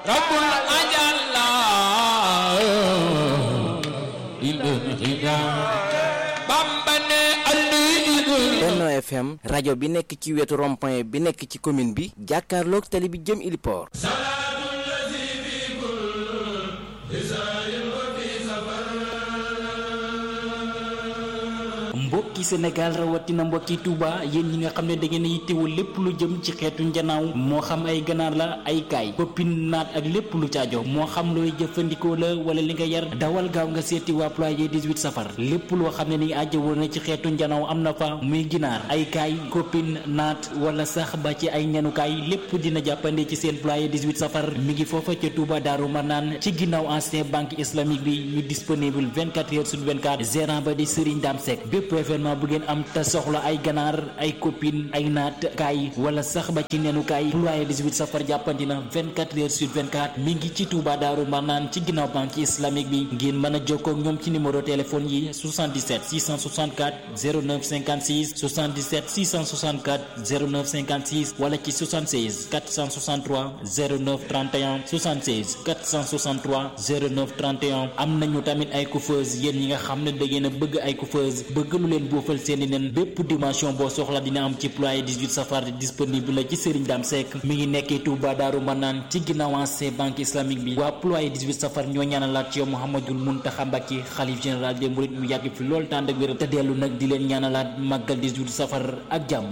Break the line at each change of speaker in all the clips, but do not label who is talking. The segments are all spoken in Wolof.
rabbul ajalla bamba ne andi
Benno FM rajo bi nekk ci wetu rond-point bi nekk ci commune bi jàkkaarloog tali bi jëm Iliport
mbokki Sénégal rawatina mbokki Touba yéen ñi nga xam ne da ngeen a yittewoo lépp lu jëm ci xeetu njanaaw moo xam ay ganaar la ay kaay koppin naat ak lépp lu caajo moo xam looy jëfandikoo la wala li nga yar dawal gaaw nga seeti waa ployer 18 safar lépp loo xam ne ni ajjawoo na ci xeetu njanaaw am na fa muy ginaar ay kaay koppin naat wala sax ba ci ay ñanukaay lépp dina jàppande ci seen ployer 18 safar mi ngi foofa ca Touba Daaru Manaan ci ginnaaw ancien banque islamique bi ñu disponible 24 heures sur 24 gérant ba di Serigne Dame Seck bépp événement bu ngeen am te soxla ay ganaar ay copine ay naat kaay wala sax ba ci nenu kaay ployer 18 safar jàppandi na 24 heures sur 24 mi ngi ci Touba Daaru Marnaan ci ginnaaw banque islamique bi ngeen mën a jokkoo ak ñoom ci numéro téléphone yi 77 664 09 56 77 664 09 56 wala ci 76 463 09 31 76 463 09 31 am nañu tamit ay coiffeuse yéen ñi nga xam ne da ngeen a bëgg ay coiffeuse bëgg lu leen boofal seeni nen bépp dimension boo soxla dina am ci ployer 18 safar disponible la ci Serigne Dame Seck mi ngi nekkee Touba Daaru Manaan ci ginnaaw ancien banque islamique bi waa ployer 18 safar ñoo ñaanalaat ci yow Mouhamadul Mountakha Mbacké xalif général des mourides mu yàgg fi lool tànd ak wér te dellu nag di leen ñaanalaat màggal 18 safar ak jàmm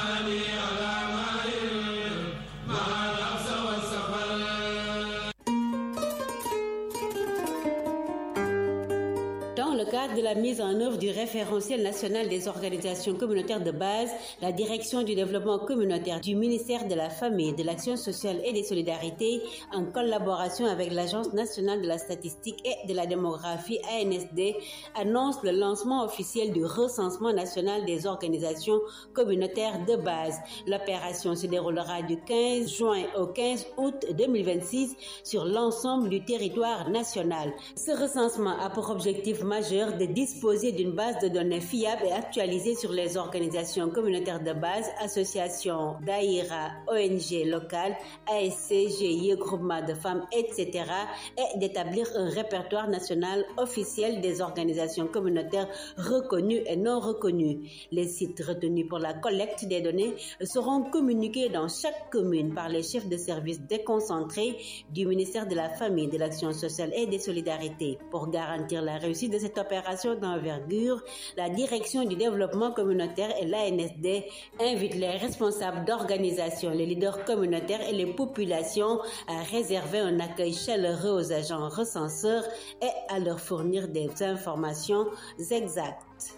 Dans le cadre de la mise en œuvre du référentiel national des organisations communautaires de base, la direction du développement communautaire du ministère de la Famille, de l'Action sociale et des solidarités, en collaboration avec l'Agence nationale de la statistique et de la démographie ANSD, annonce le lancement officiel du recensement national des organisations communautaires de base. L'opération se déroulera du 15 juin au 15 août 2026 sur l'ensemble du territoire national. Ce recensement a pour objectif majeur de disposer d'une base de données fiable et actualisée sur les organisations communautaires de base, associations, daïra, ONG locales, ASC, GIE, groupements de femmes, etc. et d'établir un répertoire national officiel des organisations communautaires reconnues et non reconnues. Les sites retenus pour la collecte des données seront communiqués dans chaque commune par les chefs de service déconcentrés du ministère de la Famille, de l'Action sociale et des solidarités. Pour garantir la réussite de cette opération d'envergure, la direction du développement communautaire et l'ANSD invitent les responsables d'organisations, les leaders communautaires et les populations à réserver un accueil chaleureux aux agents recenseurs et à leur fournir des informations exactes.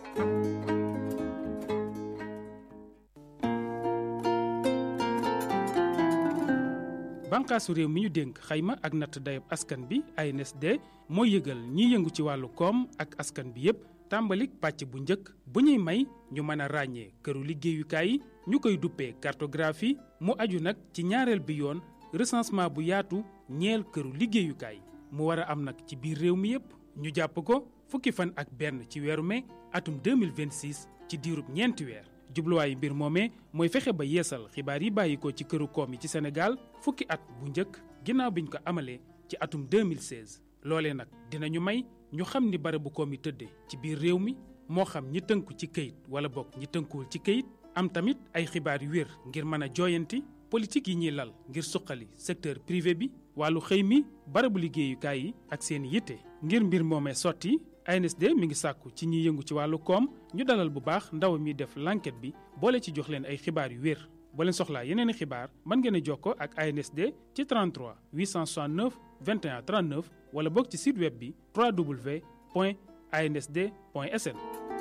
bànqaasu réew mi ñu dénk xayma ak natt dayab askan bi ANSD mooy yëgal ñiy yëngu ci wàllu koom ak askan bi yépp tàmbalik pàcc bu njëkk bu ñuy may ñu mën a ràññee këru liggéeyukaay yi ñu koy duppee cartographie mu aju nag ci ñaareel bi yoon recensement bu yaatu ñeel këru liggéeyukaay mu war a am nag ci biir réew mi yépp ñu jàpp ko fukki fan ak benn ci weeru mai atum 2026 ci diirub ñeenti weer jubluwaayu mbir moomee mooy fexe ba yeesal xibaar yi bàyyi ko ci këru koom yi ci Sénégal fukki at bu njëkk ginnaaw biñ ko amalee ci atum 2016 loolee nag dinañu may ñu xam ni barabu koom yi tëddee ci biir réew mi moo xam ñi tënku ci këyit wala bokk ñi tënkuwul ci këyit am tamit ay xibaar yu wér ngir mën a jooyanti politique yi ñuy lal ngir suqali secteur privé bi wàllu xëy mi barabu liggéeyukaay yi ak seen yitte ngir mbir moomee sotti ANSD mi ngi sàkku ci ñiy yëngu ci wàllu koom ñu dalal bu baax ndaw mi def l'enquête bi boole ci jox leen ay xibaar yu wér boo leen soxlaa yeneen i xibaar mën ngeen a jokkoo ak ANSD ci 33 869 21 39 wala boog ci site web bi www.ansd.sn.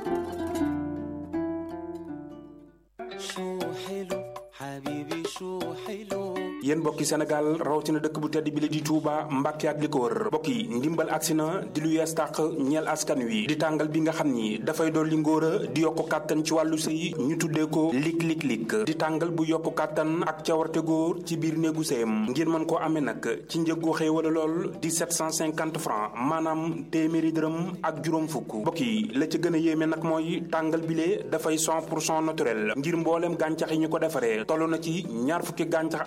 yéen mbokki Sénégal rawatina dëkk bu tedd bi la di Touba Mbàkke ak li ko wër mbokk yi ndimbal agsi na di lu yees tàq ñeel askan wi di tàngal bi nga xam ni dafay dolli ngóor a di yokku kàttan ci wàllu sëy ñu tuddee ko lik lik lik di tàngal bu yokku kàttan ak cawarte góor ci biir néegu sëyam ngir mën koo amee nag ci njëggu xéewala lool di 750 francs maanaam téeméeri dërëm ak juróom fukk mbokk yi la ca gën a yéeme nag mooy tàngal bile dafay 100 pour cent naturel ngir mbooleem gàncax yi ñu ko defaree toll na ci ñaar fukki gàncax ak ñett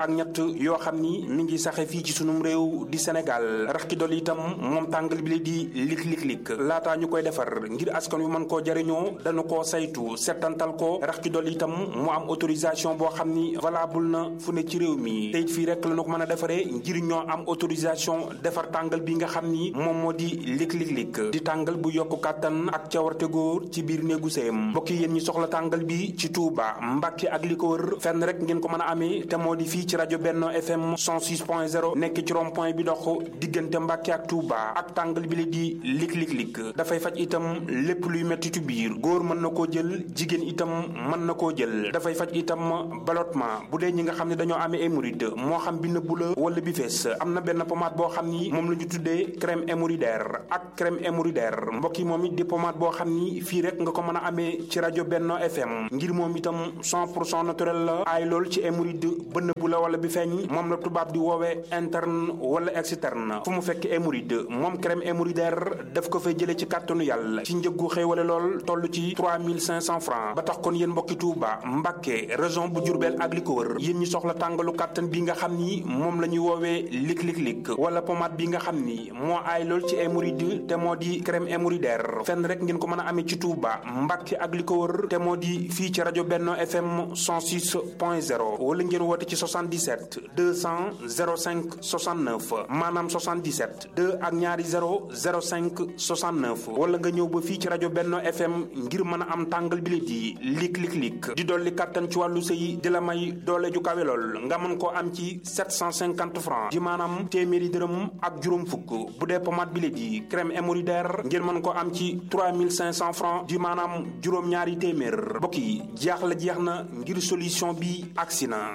yoo xam ni mi ngi saxe fii ci sunum réew di Sénégal rax ki dol itam moom tàngal bi la di lik lik lik laataa ñu koy defar ngir askan wi mën koo jariñoo dañu koo saytu settantal ko rax ki dol itam mu am autorisation boo xam ni valable na fu ne ci réew mi te it fii rek la ñu ko mën a defaree ngir ñoo am autorisation defar tàngal bi nga xam ni moom moo di lik lik lik di tàngal bu yokk kàttan ak cawarte góor ci biir néegu sëyam mbokk yi yéen ñi soxla tàngal bi ci Touba Mbàkke ak li ko wër fenn rek ngeen ko mën a amee te moo di fii ci rajo Benno FM 106.0 nekk ci rond point bi dox diggante Mbàkke ak Touba ak tàngal bi la di lik lik lik dafay faj itam lépp luy mettitu biir góor mën na koo jël jigéen itam mën na koo jël dafay faj itam ballottement bu dee ñi nga xam ne dañoo amee hémorroïde moo xam bi nëbbu la wala bi fees am na benn pommade boo xam ni moom la ñu tuddee crème hémorroïdaire ak crème hémorroïdaire mbokk yi moom it di pommade boo xam ni fii rek nga ko mën a amee ci rajo Benno FM ngir moom itam 100 pour cent naturel la aay lool ci hémorroïde ba nëbbu la wala bi feeñ moom la tubaab di woowee interne wala externe fu mu fekk hémorroïde moom crème hémorroïdaire daf ko fay jëlee ci kàttanu yàlla ci njëggu xéewale lool toll ci 3500 francs ba tax kon yéen mbokki Touba Mbàkke région bu Jurbel ak li ko wër yéen ñi soxla tàngalu kàttan bi nga xam ni moom la ñuy woowee lik lik lik wala pommade bi nga xam ni moo aay lool ci hémorroïde te moo di crème hémorroïdaire fenn rek ngeen ko mën a amee ci Touba Mbàkke ak li ko wër te moo di fii ci rajo Benno FM 106.0 wala ngeen woote ci 77 200 05 69 maanaam 77 2 ak ñaari 0 05 69 wala nga ñëw ba fii ci rajo Benno FM ngir mën a am tàngal bi di lik lik lik di dolli kàttan ci wàllu sëy di la may doole ju kawe lool nga mën koo am ci 750 francs di maanaam téeméeri dërëm ak juróom fukk bu dee pommade bi di crème hémorroïdaire ngeen mën koo am ci 3500 francs di maanaam juróom-ñaari téeméer mbokk yi jeex la jeex na ngir solution bi agsi na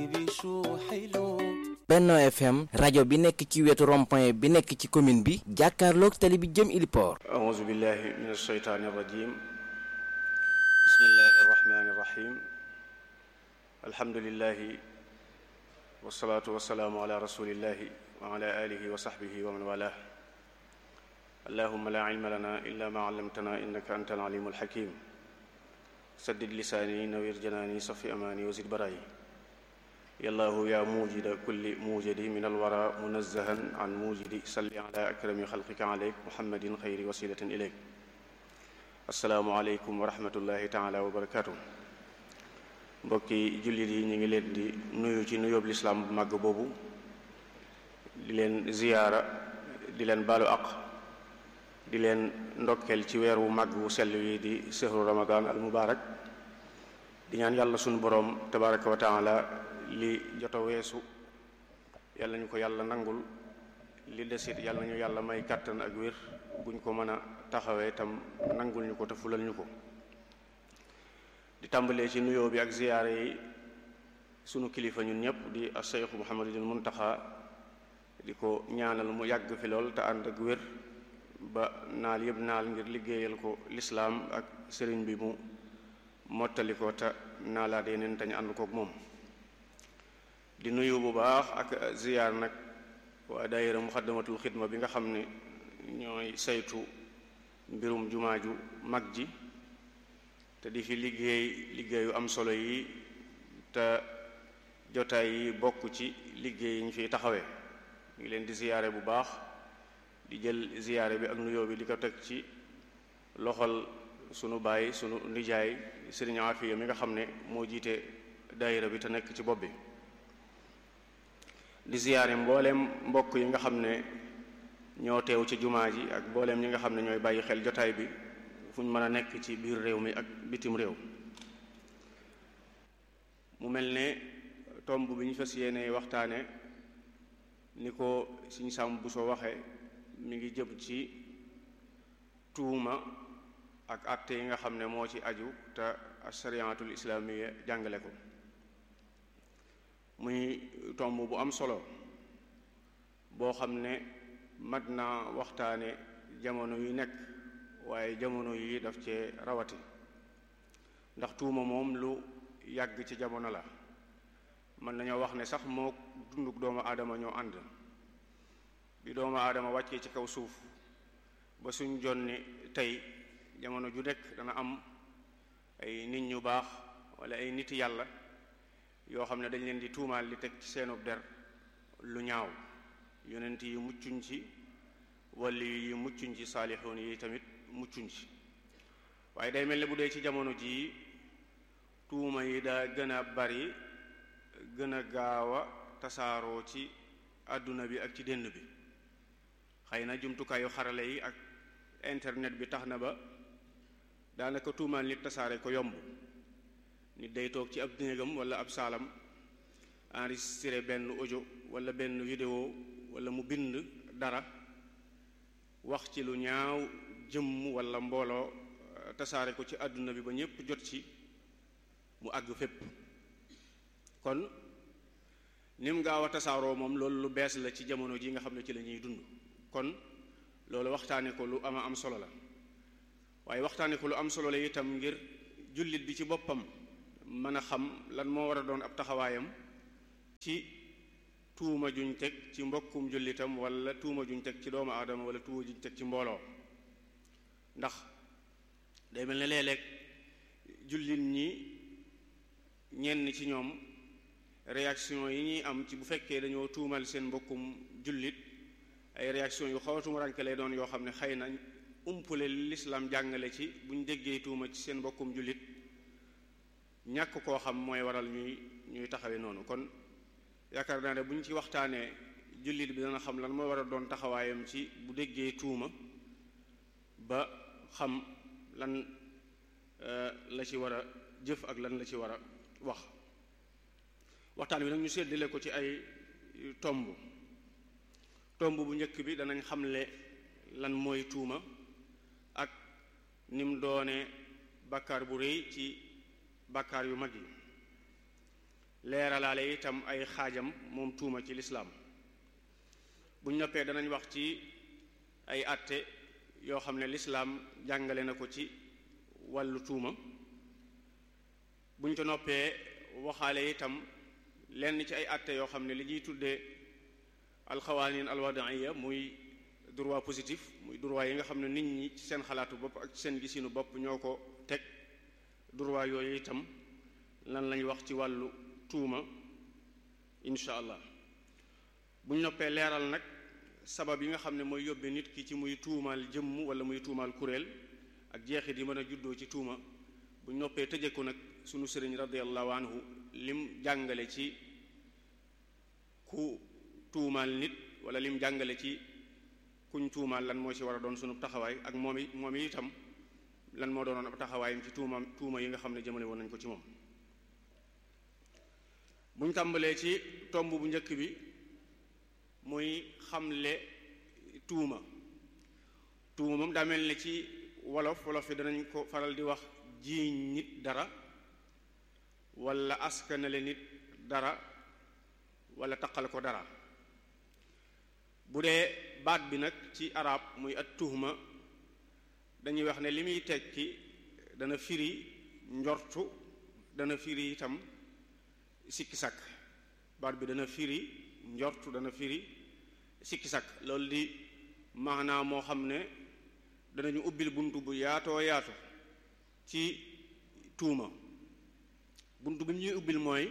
Benno FM rajo bi nekk ci wetu rond-point bi nekk ci commune bi jàkkaarloog tali bi jëm Iliport
أعوذ بالله من الشيطان الرجيم بسم الله الرحمن الرحيم الحمد لله والصلاة والسلام على رسول الله وعلى آله وصحبه ومن والاه اللهم لا علم لنا إلا ما علمتنا إنك أنت العليم الحكيم سدد لساني نوير جناني صفي أماني وزد براي يا الله يا موجد كل موجد من الورى منزها عن موجد صل على أكرم خلقك عليك محمد خير وسيلة إليك السلام عليكم ورحمة الله تعالى وبركاته mbokki jullit yi ñu ngi leen di nuyu ci nuyoob lislaam bu màgg boobu di leen ziyaara di leen baalu aq di leen ndokkeel ci weer wu màgg wu sell wi di sehru ramadan al mubarak di ñaan yàlla sunu boroom tabaraka wa taala li joto weesu yàlla ñu ko yàlla nangul li desit yàlla ñu yàlla may kàttan ak wér buñ ko mën a taxawee tam nangul ñu ko te fulal ñu ko di tàmbalee ci nuyoo bi ak ziyaare yi sunu kilifa ñun ñëpp di Cheikh Mouhamadul Muntaxa di ko ñaanal mu yàgg fi lool te ànd ak wér ba naal yëpp naal ngir liggéeyal ko lislaam ak sëriñ bi mu mottali ko te naalaat yeneen te ñu ànd kook moom di nuyu bu baax ak ziyaar nag waa daayira muxaddamatul xidma bi nga xam ne ñooy saytu mbirum jumaa ju mag ji te di fi liggéey liggéeyu am solo yi te jotaay yi bokk ci liggéey yi ñu fiy taxawee ñu ngi leen di ziyaare bu baax di jël ziyaare bi ak nuyoo bi di ko teg ci loxol sunu baay sunu nijaay sëriñ Afiya mi nga xam ne moo jiite daayira bi te nekk ci bopp bi di ziyaare mbooleem mbokk yi nga xam ne ñoo teew ci jumaa ji ak mbooleem ñi nga xam ne ñooy bàyyi xel jotaay bi fu ñu mën a nekk ci biir réew mi ak bitim réew mu mel ne tomb bi ñu fas yéene waxtaane ni ko suñu sàmm bu soo waxee mi ngi jëm ci tuuma ak àtte yi nga xam ne moo ci aju te asariyatul islaamiya jàngale ko muy tomb bu am solo boo xam ne mat naa waxtaane jamono yu nekk waaye jamono yi daf cee rawati ndax tuuma moom lu yàgg ci jamono la mën nañoo wax ne sax moo dunduk doomu aadama ñoo ànd bi doomu aadama wàccee ci kaw suuf ba suñ jonni tey jamono ju nekk dana am ay nit ñu baax wala ay nit yàlla yoo xam ne dañ leen di tuumaal li teg ci seenub der lu ñaaw yonent yi muccuñ ci wali yi muccuñ ci saalixoon yi tamit muccuñ ci waaye day mel ne bu dee ci jamono jii tuuma yi daa gën a bari gën a gaaw a tasaaroo ci àdduna bi ak ci dénd bi xëy na jumtukaayu xarale yi ak internet bi tax na ba daanaka tuumaal nit tasaare ko yomb nit day toog ci ab néegam wala ab saalam enregistré benn audio wala benn vidéo wala mu bind dara wax ci lu ñaaw jëmm wala mbooloo tasaare ko ci àdduna bi ba ñépp jot ci mu àgg fépp kon nim gaaw a tasaaroo moom loolu lu bees la ci jamono ji nga xam ne ci la ñuy dund kon loolu waxtaane ko lu ama am solo la waaye waxtaane ko lu am solo la itam ngir jullit bi ci boppam mën a xam lan moo war a doon ab taxawaayam ci tuuma juñ teg ci mbokkum jullitam wala tuuma juñ teg ci doomu aadama wala tuuma juñ teg ci mbooloo ndax day mel ne léeg-léeg jullit ñi ñenn ci ñoom réaction yi ñuy am ci bu fekkee dañoo tuumal seen mbokkum jullit ay réaction yu xaw a tumaranke lay doon yoo xam ne xëy na umpule lislaam jàngale ci bu ñu déggee tuuma ci seen mbokkum jullit ñàkk koo xam mooy waral ñuy ñuy taxawee noonu kon yaakaar naa ne bu ñu ci waxtaanee jullit bi dana xam lan moo war a doon taxawaayam ci bu déggee tuuma ba xam lan la ci war a jëf ak lan la ci war a wax waxtaan wi nag ñu séddale ko ci ay tomb tomb bu njëkk bi danañ xamle lan mooy tuuma ak ni mu doone bàkkaar bu rëy ci bàkkaar yu mag yi leeralaale itam ay xaajam moom tuuma ci lislaam buñ noppee danañ wax ci ay àtte yoo xam ne lislaam jàngale na ko ci wàllu tuuma buñ ko noppee waxaale itam lenn ci ay àtte yoo xam ne li ñuy tuddee alxawaanin alwadaiya muy droit positif muy droit yi nga xam ne nit ñi ci seen xalaatu bopp ak ci seen gisinu bopp ñoo ko teg droit yooyu itam lan lañ wax ci wàllu tuuma incha allah buñ noppee leeral nag sabab yi nga xam ne mooy yóbbe nit ki ci muy tuumaal jëmm wala muy tuumaal kuréel ak jeexit yi mën a juddoo ci tuuma buñ noppee tëje ko nag sunu sëriñ radiallahu anhu lim jàngale ci ku tuumaal nit wala lim jàngale ci kuñ tuumaal lan moo ci war a doon sunu taxawaay ak moom i moom itam lan moo doonoon ab taxawaayam ci tuuma tuuma yi nga xam ne jëmale woon nañ ko ci moom buñ tàmbalee ci tomb bu njëkk bi muy xamle tuuma tuuma moom daa mel ne ci wolof wolof yi danañ ko faral di wax jiiñ nit dara wala askanale nit dara wala taqal ko dara bu dee baat bi nag ci arab muy at tuhma dañuy wax ne li muy tekki dana firi njortu dana firi itam sikki sàkk baat bi dana firi njortu dana firi sikki sàkk loolu di maanaam moo xam ne danañu ubbil bunt bu yaatoo yaatu ci tuuma bunt bi ñuy ubbil mooy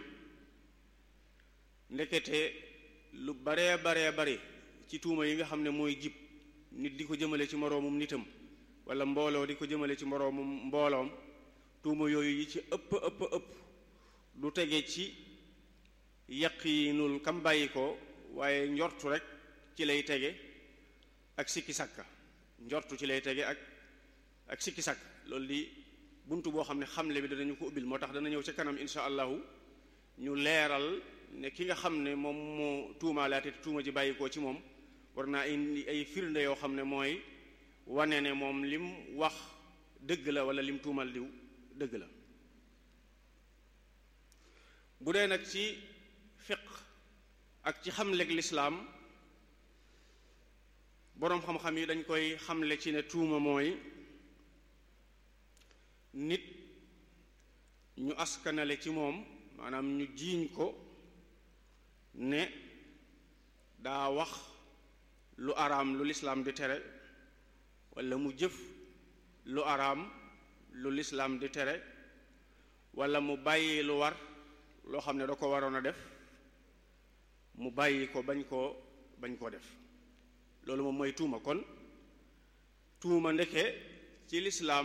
ndekete lu baree baree bari ci tuuma yi nga xam ne mooy jib nit di ko jëmale ci moroomum nitam wala mbooloo di ko jëmale ci moroomum mbooloom tuuma yooyu yi ci ëpp ëpp ëpp du tege ci yaqiinul kam bàyyi ko waaye njortu rek ci lay tege ak sikki sàkka njortu ci lay tege ak ak sikki sàkk loolu di bunt boo xam ne xamle bi danañu ko ubbil moo tax dana ñëw ca kanam insha allahu ñu leeral ne ki nga xam ne moom moo tuumaalaate te tuuma ji bàyyi ko ci moom war naa indi ay firnde yoo xam ne mooy wane ne moom lim wax dëgg la wala lim tuumal diw dëgg la bu dee nag ci fiq ak ci xamleeg lislaam boroom xam-xam yi dañ koy xamle ci ne tuuma mooy nit ñu askanale ci moom maanaam ñu jiiñ ko ne daa wax lu araam lu lislaam di tere walla mu jëf lu araam lu lislaam di tere walla mu bàyyi lu war loo xam ne da ko waroon a def mu bàyyi ko bañ koo bañ koo def loolu moom mooy tuuma kon tuuma ndeke ci lislaam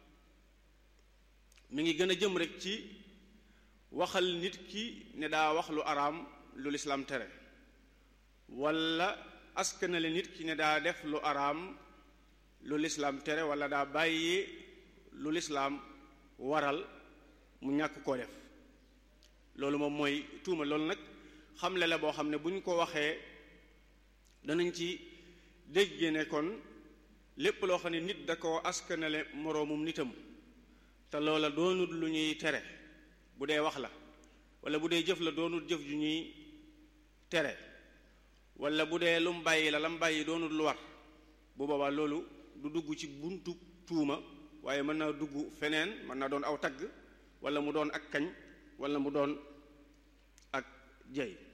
mi ngi gën a jëm rek ci waxal nit ki ne daa wax lu araam lu lislaam tere walla askanale nit ki ne daa def lu araam lu lislaam tere walla daa bàyyi lu lislaam waral mu ñàkk koo def loolu moom mooy tuuma loolu nag xamle la boo xam ne bu ñu ko waxee danañ ci dégg ne kon lépp loo xam ne nit da ko askanale moroomum nitam te loola doonut lu ñuy tere bu dee wax la walla bu dee jëf la doonut jëf ju ñuy tere walla bu dee lu mu bàyyi la la mu bàyyi doonut lu war bu boobaa loolu du dugg ci buntu tuuma waaye mën naa dugg feneen mën naa doon aw tagg walla mu doon ak kañ walla mu doon ak jey